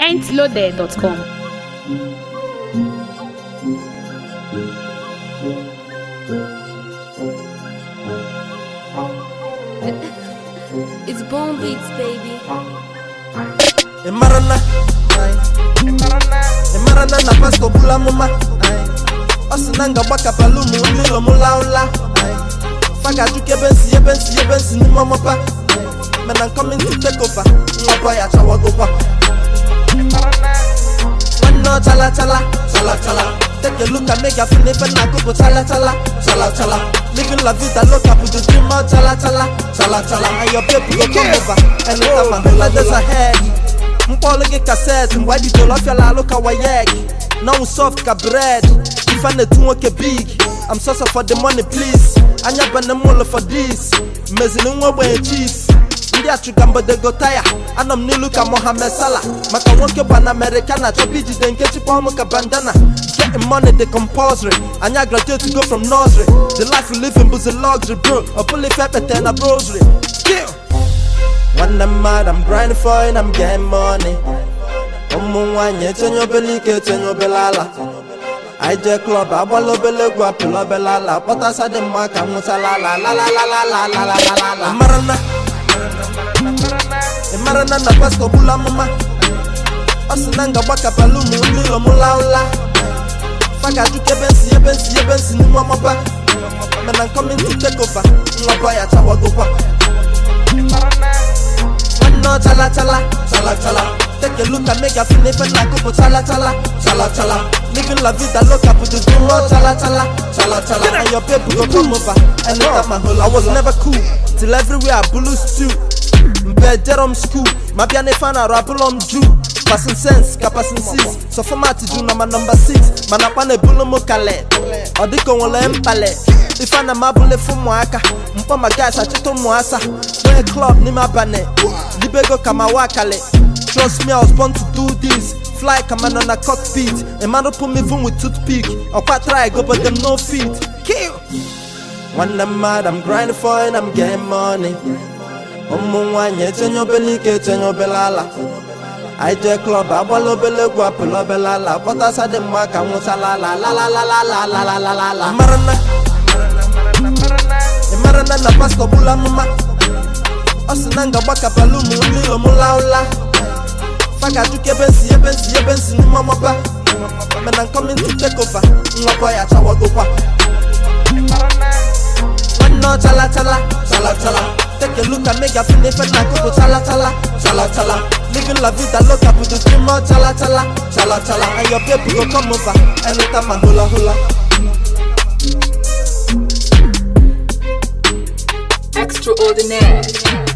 mintloaded.com. It's Boom Beats, baby. ị mara na ị mara na na pastọ gbula amụma ọ sị na nga gbakapala ụmụ ndị ụlọ m laụla fa ga-ajụ ka ebe nsi ebe nsi ebe nsi n'ime ọmụpa mana nkọmin to take over nwaba ya chawagokwa nwanne ọ chala chala chala chala take a look at me gafe n'efe na akụpụ chala chala chala chala living la vida loca put the dream out chala chala chala chala and your baby go come over anytime I hold days ahead mkpọlụ gị kaset mgbe edidoro ọfịala alụ ka wayek nọnwụ soft ka bred ife na-etu nwoke big I'm so for the money please anya bana m ụlọ for this meziri nwa ogbenye chief ndị achụga mgbedego taya anọ m n'ilu ka mohamed salah maka nwoke bụ na amerịka na achọba ijide nke chịkwa ọmụ ka bandana getting money the compulsory anya graduate to go from nursery the life we live in bụzi luxury bro ọ bụla ife ekpete na brosry kill nwanne mmadụ I'm grinding for it I'm getting money ụmụ nwaanyị etenye obele ike etenye obele ala anyị jee klọb agbala obele egwu apịla obele ala kpọtasa dị mma ka m nwụchala ala lalalalalalalalala mara na ị mara na na pastọ gbula amụma ọ sị na nga gbakapala ụmụ ndị ụlọ m laụla fa ga-ajụ ka ebe nsi ebe nsi ebe nsi n'ime ọmụba mana nkọmin to take over nwaba ya chawagokwa nwanne ọ chala chala chala chala take a look at me gafe n'efe na akụpụ chala chala chala chala living la vida loca put the dream out chala chala chala chala and your baby go come over anytime I hold I was never cool till everywhere I blew stew mpe jerome school ma bịa n'ife a na-arụ abụlọ m ju passing sense ka passing six so format ju na ma nọmba 6 mana akpa na-ebulu m kale ọ dịka onwere mpale ife na m abụla efu ụmụaka mkpọ ma gas achịta ụmụasa nwee club n'ime abalị libego ka ma wa kale trust me I was born to do this fly kama nọ na cockpit a man put me even with toothpick ọkwa try go but them no fit kill nwanne mmadụ I'm grinding for it I'm getting money ụmụ nwaanyị etenye obele ike etenye obele ala anyị jee klọb agbala obele egwu apịla obele ala kpọtasa dị mma ka m nwụchala ala lalalalalalalalala mara na ị mara na na pastọ gbula amụma ọ sị na nga gbakapala ụmụ ndị ụlọ m laụla fa ga-ajụ ka ebe nsi ebe nsi ebe nsi n'ime ọmụba mana nkọmin to take over nwaba ya chawagokwa nwanne ọ chala chala chala chala take a look at me gafe n'efe na akụkụ chala chala chala chala living la vida loca put the dream out chala chala chala chala and your baby go come over anytime I hula hula Extraordinaire.